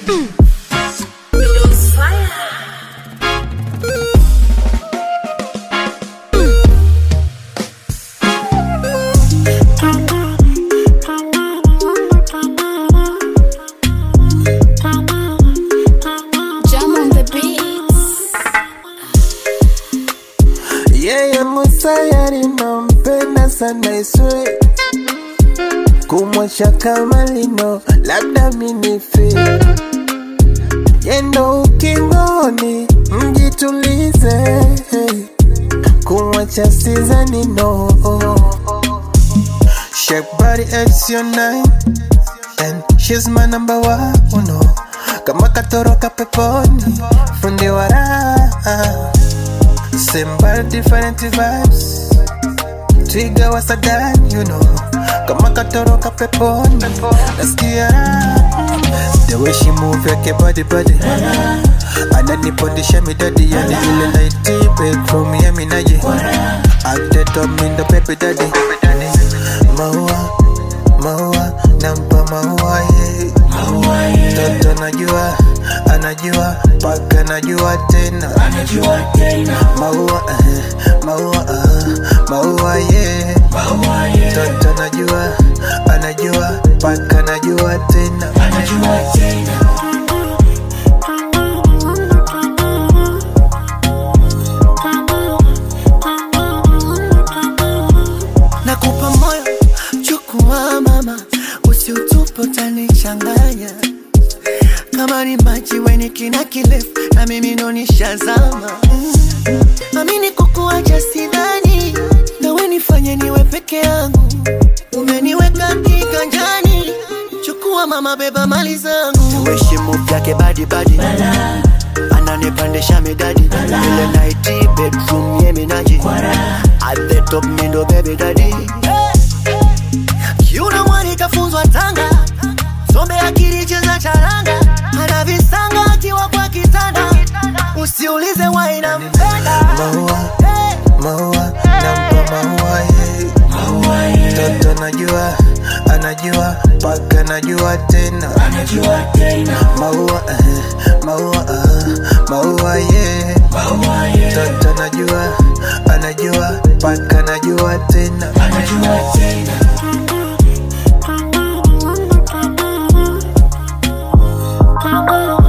Jam on the beats. yeye musayari nampenda sana iswe kumwacha kama lino labda minife yendo ukingoni mjitulize kumwacha sizani no Shake body it's your night And she's my number one uno Kama katoroka peponi Fundi wa raha Same but different vibes Twiga wa Sadan, you know Kama katoroka peponi Nasikia raha. The way she move yake body body Ananipondisha midadi Yani ile night bedroom ya minaji At the top mindo baby daddy Maua, maua, nampa maua ye Toto najua, anajua, paka najua tena Maua, eh, maua, ah, maua ye Toto najua, anajua, paka najua tena nakupa moyo chukua mama usiutupe utanichanganya kama ni maji weni kina kirefu na mimi ndo nishazama mm. amini kukuacha sidhani na we nifanye niwe peke yangu umeniweka kiganjani chukua mama beba mali zangu weshimu vyake badibadi ananipandisha midadi ile naiti bedroom yeminaji at the top mindo baby daddy kiuna mwani kafunzwa tanga sombe akili cheza charanga ana visanga akiwa kwa kitanda usiulize waina mpenda Maua, hey. maua, nampa maua ye Toto najua, anajua, paka najua tena Maua, eh, maua, ah, maua ye Toto najua, anajua, paka najua tena Thank you.